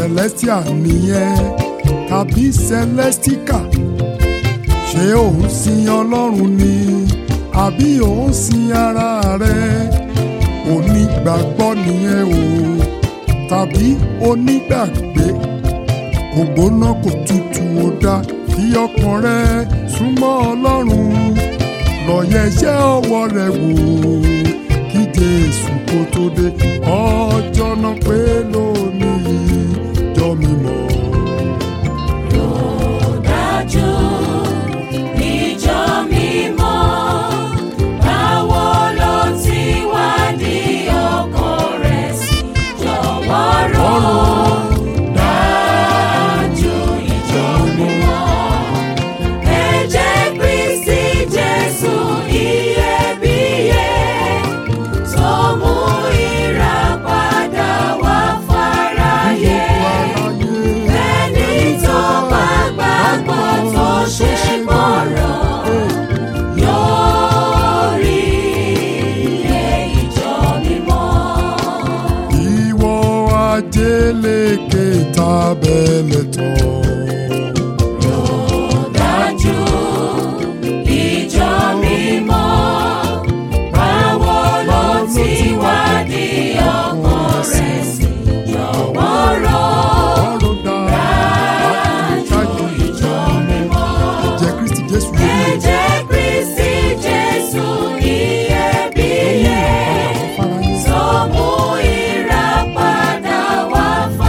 celestial nìyẹn tàbí celestica ṣé òun sin ọlọ́run ni àbí òun sin ara rẹ onígbàgbọ́ nìyẹn o tàbí onígbàgbé kò gbóná kò tutù ó dá fi ọkàn rẹ súnmọ́ ọlọ́run lọ́yẹ̀ iṣẹ́ ọwọ́ rẹ wò kí jésù kó tó dé ọjọ́ náà pé lónìí jọ mímọ́. dájú ìjọ mímọ́ báwo ló ti wá ní ọkàn rẹ̀ sí jọ̀wọ́ rò dájú ìjọ mímọ́ ẹ̀jẹ̀ Kristi Jésù iyebíye tó mú ìràpadà wá fáráyé. Ẹni tó bá gbàgbọ́ tó ṣe gbọ́rọ̀ yóò rí iye ìjọ mímọ́. ìwọ ajélékè tábẹ́lẹ̀ tán. Dájú ìjọ mímọ́, báwo ló ti wá ní ọkàn rẹ̀ sí? Jọ̀wọ́ rò ọ̀rọ̀ dájú ìjọ mímọ́. ẹ̀jẹ̀ kristi jésù yé mi Ẹ̀jẹ̀ Kristi Jésù iyebíye. fáráyé. Tó mú ìràpadà wá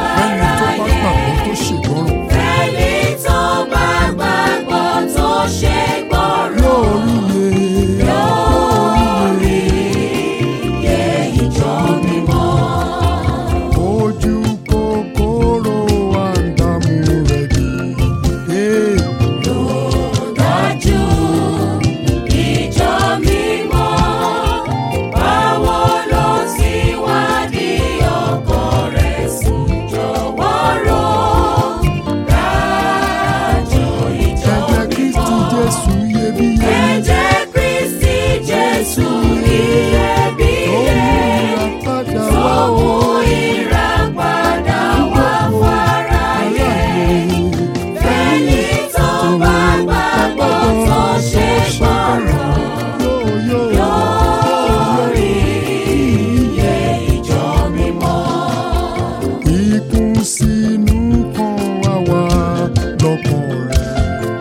ẹni tó bá gbàgbọ́ tó ṣègbọràn fáráyé. Ẹni tó bá gbàgbọ́ tó ṣe gbọ́rọ̀ yóò rí iye lórí iye ìjọ mímọ́. ojú kòkòrò àǹdàmú rẹ̀ dé. Ee, Dájú ìjọ mímọ́, báwo ló ti wá ní ọkàn rẹ̀ sí? Jọ̀wọ́ rò dájú ìjọ ẹ̀jẹ̀ kristi mímọ́. jésù iyebíye Ẹ̀jẹ̀ Kristi Jésù tó mú iyebíye ìràpadà tó wá mú o. ìràpadà wá fáráyé. Ẹni tó bá gbàgbọ́ tó ṣe gbọ́rọ̀ Yóò, yóò, yóò rí iye ìjọ mímọ́. Ikún sínú kan wá wá lọ́kàn rẹ̀.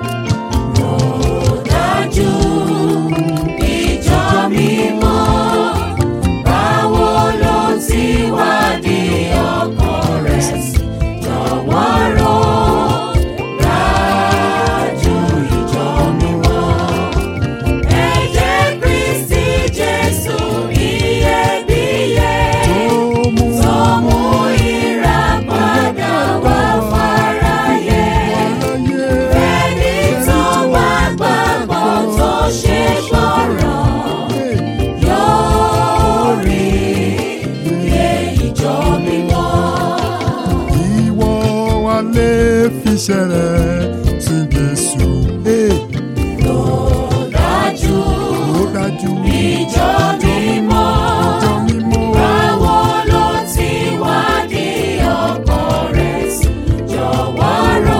Dájú ìjọ mímọ́, báwo ló ti wá di ọkàn rẹ̀ sí? Jọ̀wọ́ rò dájú ìjọ mímọ́. Ẹ̀jẹ̀ Kristi Jésù iyebíye Tó mú tó mú ìràpadà wá fáráyé. aráyé. Ẹni tó bá gbàgbọ́ tó ṣe gbọ́rọ̀ yóò rí iye ìjọ mímọ́. Ìwọ wa lè fiṣẹ́ rẹ̀ sí Jésù. Ee, Dájú Ó dájú. ìjọ mímọ́. Ìjọ mímọ́. Báwo ló ti wá ní ọkàn rẹ̀ sí? Jọ̀wọ́ rò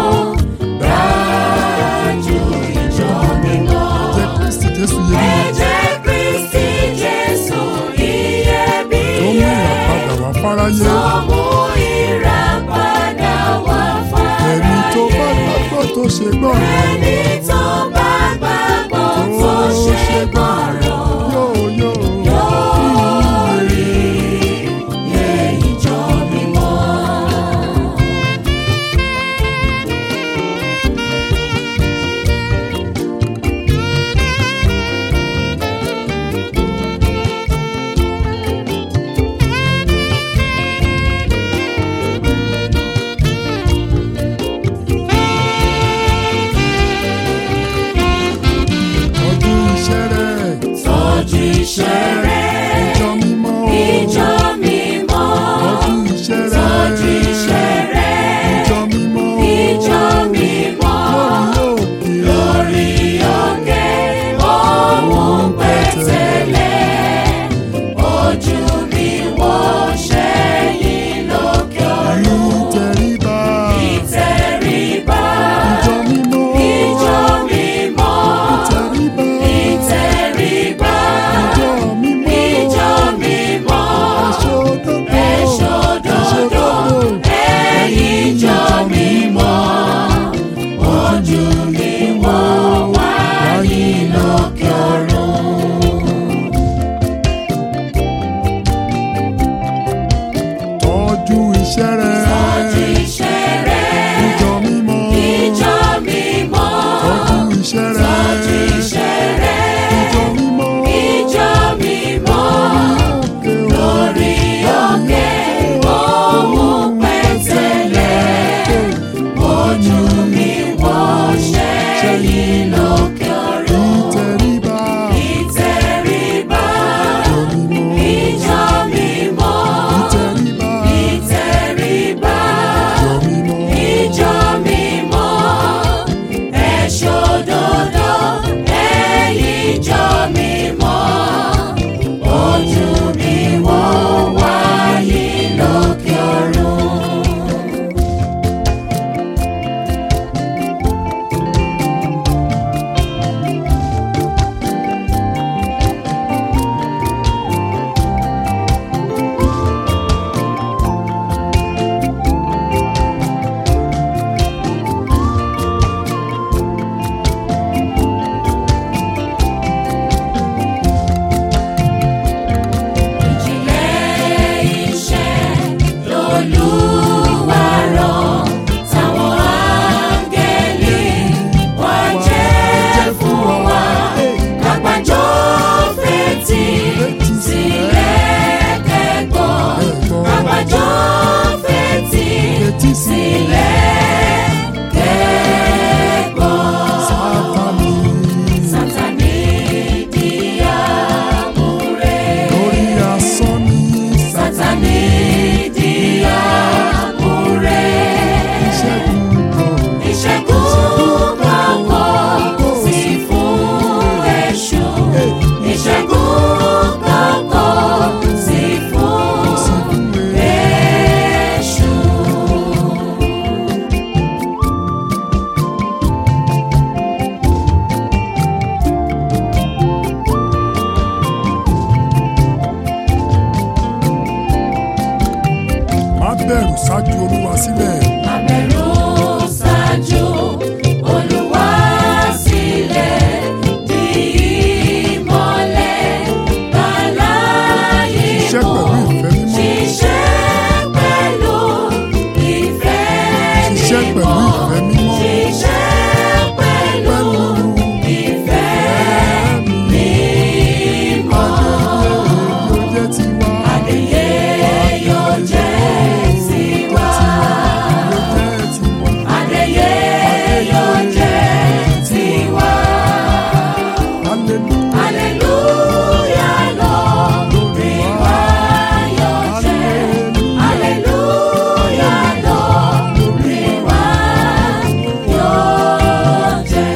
dájú ìjọ mímọ́. Ẹ̀jẹ̀ Kristi Jésù yé mi. Ẹ̀jẹ̀ Kristi Jésù Tó mú iyebíye ìràpadà wá fáráyé. tó mú ìràpadà wá Ẹni tó bá fáráyé. gbàgbọ́ tó ṣe gbọ́ràn. Ẹni tó bá gbàgbọ́ tó ṣe gbọ́rọ̀ Yóò, yóò. yóò rí iye ìjọ mímọ́. olúwa sílẹ̀. Abẹ̀rù ṣáájú Olúwa sílẹ̀ di ìmọ́lẹ̀ bàláyé Ṣiṣẹ́ mọ́. pẹ̀lú ìfẹ́ mímọ́. Ṣiṣẹ́ pẹ̀lú ìfẹ́ Ṣiṣẹ́ pẹ̀lú mímọ́. ìfẹ́ mímọ́. Ṣiṣẹ́ pẹ̀lú ìfẹ́ mímọ́. Yóò jẹ́ tiwa. Adéyé yóò jẹ́ tiwa. Yóò jẹ́ tiwa. Adéyé yóò jẹ́ tiwa. Hallelujah. Aleluya lórí wa yóò jẹ́. Aleluya lórí wa yóò jẹ́.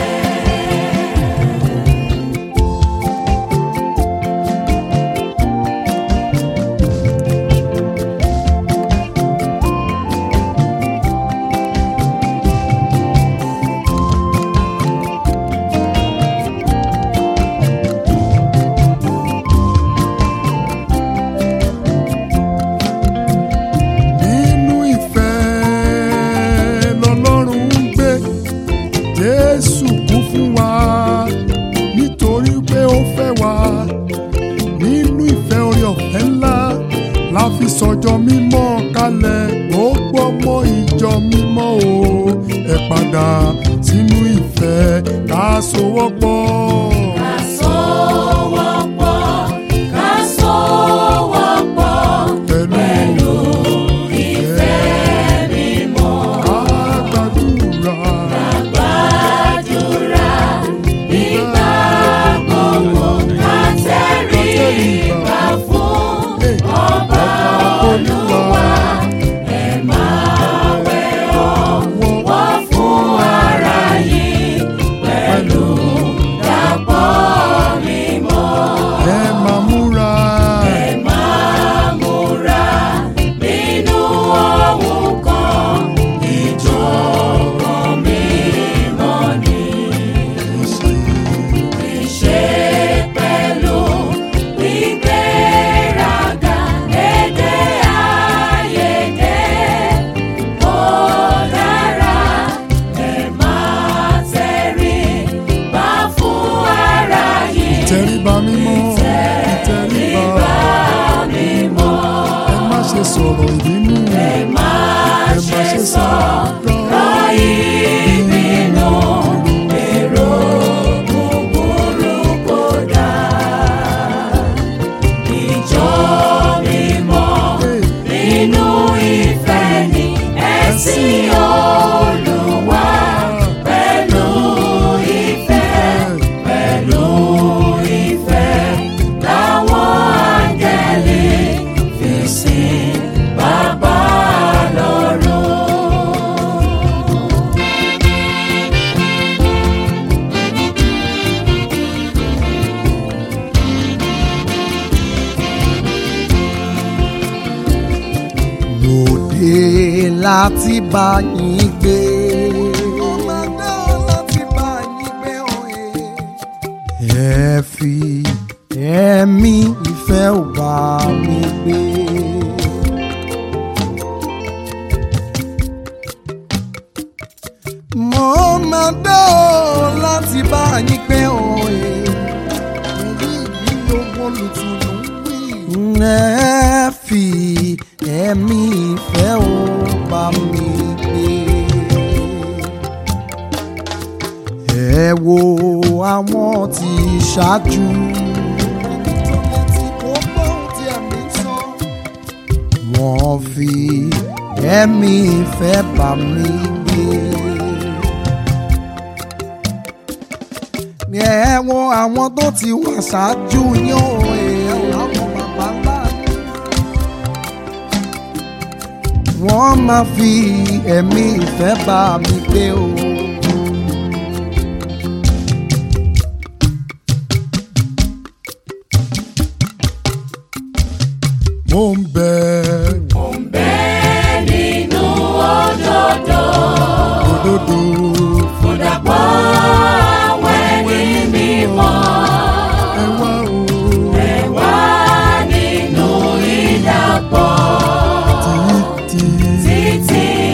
nínú ìfẹ́ lọ́lọ́run ń gbé jésù kú fún wa nítorí pé ó fẹ́ wa nínú ìfẹ́ orí ọ̀fẹ́ ńlá la fi sọjọ́ mímọ́ kalẹ̀ gbogbo ọmọ ìjọ mímọ́ o ẹ padà sínú ìfẹ́ ká sowọ́pọ̀. Ká sowọ́pọ̀, ká sowọ́pọ̀ pẹ̀lú ìfẹ́ mímọ́. Ká gbàdúrà Gbàdúrà nígbà gbogbo ká tẹríba fún ọba Olúwa. Ẹ máa wẹ̀ ọ̀wọ̀ fún ara yìí pẹ̀lú dàpọ̀ mímọ́. ẹ máa múra. Ẹ máa múra nínú ohun kan, ìjọ̀kan mímọ́ ni. Ìṣe pẹ̀lú ìgbéraga, èdè àìyedè kò dára. Ẹ máa tẹríba fún ara yìí. ìtẹríba mímọ́ ìtẹríba mímọ́. ẹ má ṣe sọ̀rọ̀ ìbínú Ẹ má ṣe sọ̀rọ̀ ìbínú, èrò búburú kò dáa. Ìjọ mímọ́ nínú ìfẹ́ ni ẹ̀sìn Olúwa pẹ̀lú ìfẹ́ pẹ̀lú ìfẹ́ láwọn áńgẹ́lì fi sìn bàbá lọ́run. lòdì láti bá yín gbé. ẹ fi ẹ̀mí ìfẹ́ ò bá mi gbé. mo máa dá ọ láti bá yín gbé òye. èyí ìlú olùtùnú wí. ẹ fi ẹ̀mí ìfẹ́ ò bá mi gbé. ẹ wo àwọn tí ṣáájú. wọ́n fi ẹ̀mí ìfẹ́ bá mi gbé. ẹ wo àwọn tó ti wà ṣáájú yín o ẹ àwọn bàbá ńlá yín. wọ́n máa fi ẹ̀mí ìfẹ́ bá mi gbé o. mo ń bẹ Bẹ́ẹ̀ nínú òdodo, òdodo fúdàpọ̀ àwọn ẹni mímọ́. ẹ wá o Ẹ wá nínú ìdàpọ̀ títí títí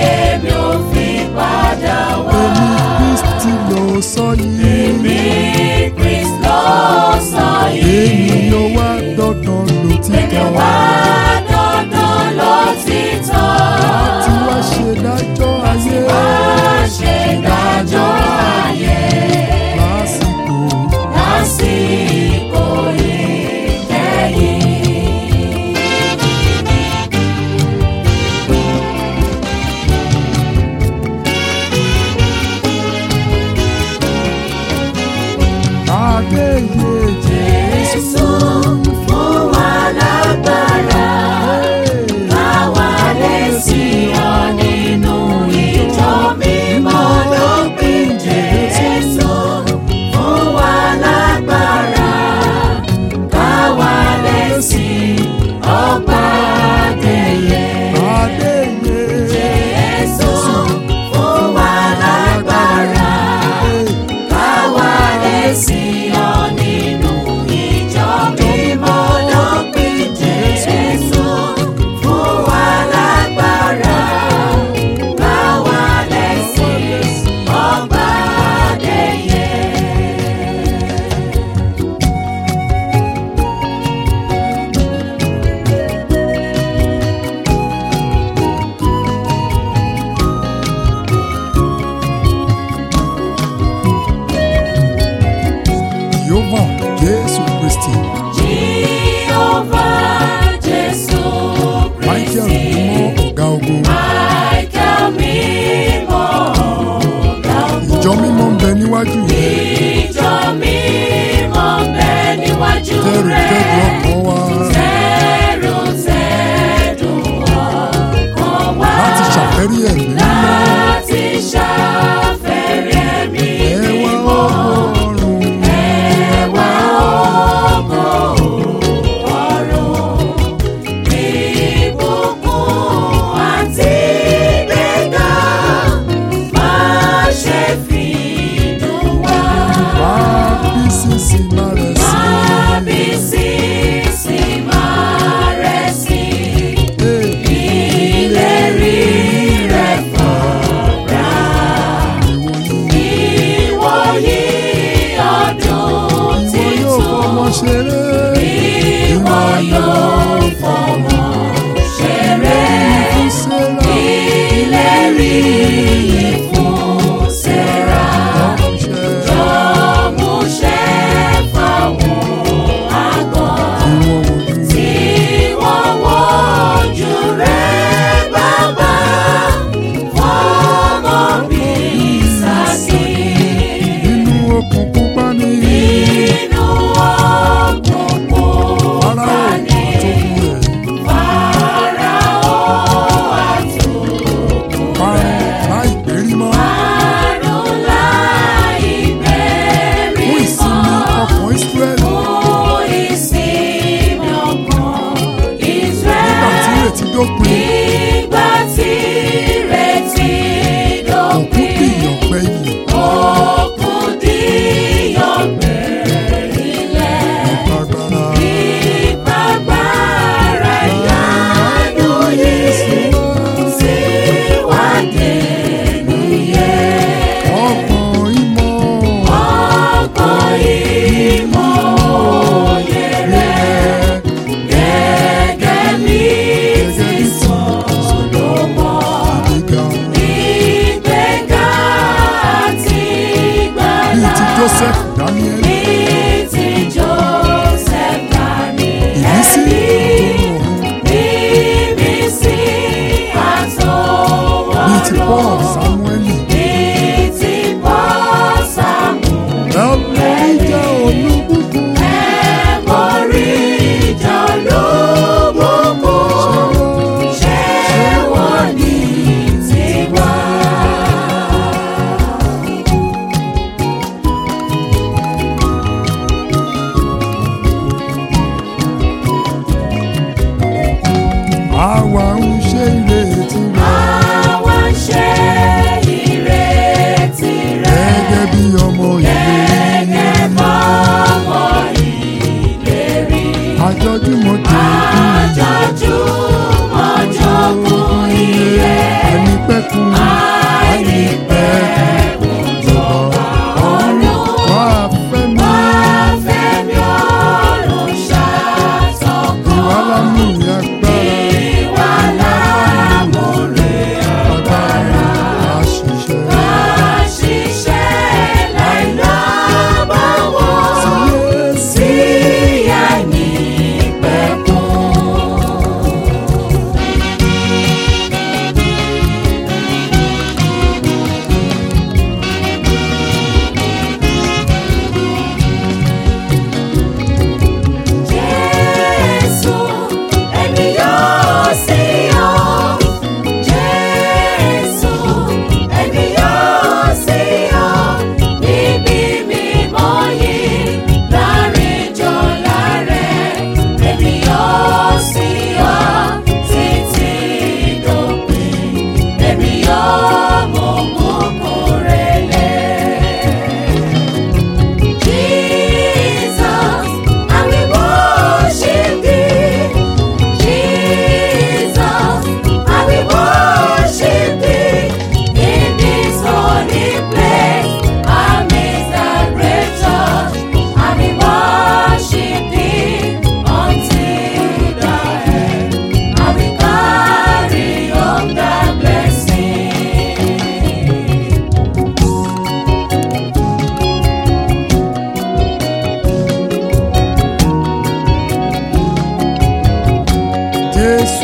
ẹ̀mí mímọ́. láti ṣàfẹ́rẹ́ ẹ̀mí ẹwà mímọ́. ọ̀run Ẹwà ògo ọ̀run, ìbùkún àti ìgbéga, má ṣe fi dùn wá. wá bí sísì máa rẹ̀ sí. Àbí sísì máa rẹ̀ sí, ìlérí rẹ̀ fọ̀ra. Ìwòyí ọdún ìwọ yóò fọmọ titun. ṣeré. Ìwọ yóò fọmọ ṣeré. fún sẹ́ra. Ìlérí yìí fún Sẹ́rà. ọ̀ṣẹ́ Jọ̀múṣẹ́ fáwọn àgọ́ ìwọ ojú. tí wọ́n wojú rẹ̀ bàbá. Fọmọ bí Ísákì. inú òkùnkùn pa ní. Inú òkùnkùn ara bá òkú ní. tó kú rẹ̀. Fáráò àtòkù parun láì pérí mọ́. àrùn láì bẹ̀rẹ̀ fún ìsinmi mọ́. ọkàn Ísírẹ́lì. Fún ìsinmi ọkàn nígbà tí Ísírẹ́lì. ìrètí dópin. Nígbà tí ìrètí òkú dópin. dìyàn gbẹ̀yìn. Òkun díyọ̀gbẹ̀ ilẹ̀. agbára. Ìpàgbára ìyanu yìí sí wá dẹnu yẹ. ọkàn ìmọ̀. Ọkàn ìmọ̀ òye rẹ̀ gẹ́gẹ́ bí ti Sólómọ̀. gíga. Ìgbéga àti bíi ìgbàlà ti Joseph Daniel. ní ti Joseph ìmísí Daniel. ọ̀run. Bíbísí àtọwọ́rọ̀. bíi ti Paul Samueli. Bíi ti Paul Samuel. ẹlẹ́rìí jẹ́ olúbùkún. Ẹ̀mọ́rí ìjà olóbùkún. Ṣé wọ́n ní tiwa? àwa ń ṣe ìrètí rẹ̀. Àwa ń ṣe ìrètí rẹ̀. gẹ́gẹ́ bí ọmọ ìlérí. Gẹ́gẹ́ bọ́mọ ìlérí. àjọjúmọ̀ tó kú. Àjọjúmọ̀ jogún iye. ẹni pẹ́kun. Àìnípẹ̀kun jọba ọ̀run. wá fẹ́ mi. Wá fẹ́mi ọ̀run ṣàtọ̀kọ́. ìwà lámú agbára. Ìwà lámúre agbára àṣìṣe. àṣìṣe láìlábàwọ̀. Yes. Sí àìnípẹ̀kun. Jésù, èmi yóò sí ọ. Jésù, èmi yóò sí ọ. Níbi mímọ́ yìí, láàrin jọlá rẹ̀, èmi yóò sí ọ. Títí dópin, èmi yóò mú kúkú rẹ̀ lẹ̀. Jesus, I will worship thee. Jesus, I will worship thee. In this holy place, amidst the great church, I will worship thee until the end. I will carry on the blessing. Jésù